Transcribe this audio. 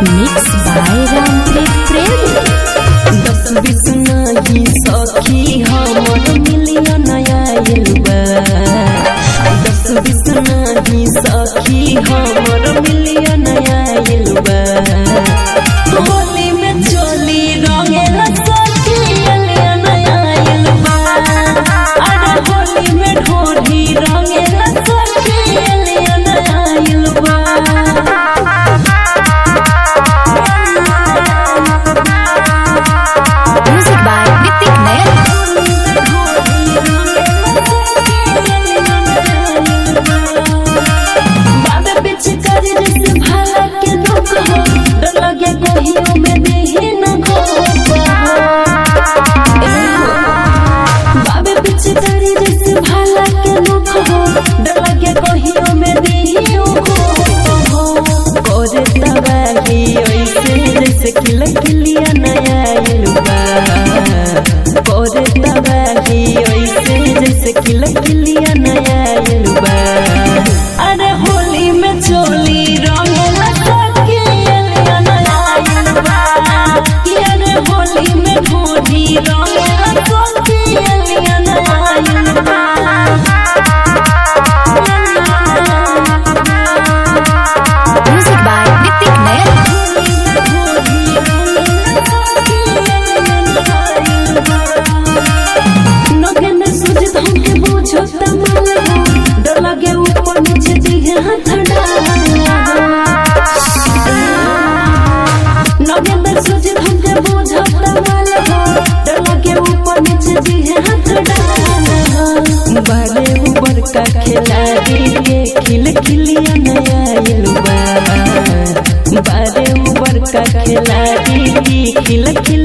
mix by Rampreet प्रेमी दस बीस नाही सखी हमर मिलियन आयल बा दस बीस नाही सखी हमर मिलियन आयल बा होली में चोली रंगेला सखी मिलियन आयल बा अरे होली में ढोली रंगेला सखी मिलियन आयल बा म्यूजिक बाय ऋतिक नयन बाबे पीछे कर जैसे भाला के लोग हो डर लगे कहियो में देहे न खो बाबे पीछे कर जैसे भाला के लोग हो डर लगे कहियो में देहे खो करे तबाही ऐसे जैसे खिल खिलिया नया इलबा करे तबाही ऐसे जैसे खिल खिलिया नया इलबा अरे होली में चोली रंगला सखी एलिया नया इलबा कि अरे होली में ढोली रंगला सखी एलिया नया इलबा म्यूजिक बाय ऋतिक नयन नगन सुझत हमके बुझो तमल हो डर लगे ऊपर नीचे दिहे हाथ नगन सुझत हमके बुझो तमल हो डर लगे ऊपर नीचे दिहे हाथ बारे ऊपर का खिलाड़ी के खिल खिलिया नया इलबा बारे ऊपर का खिलाड़ी की खिल खिल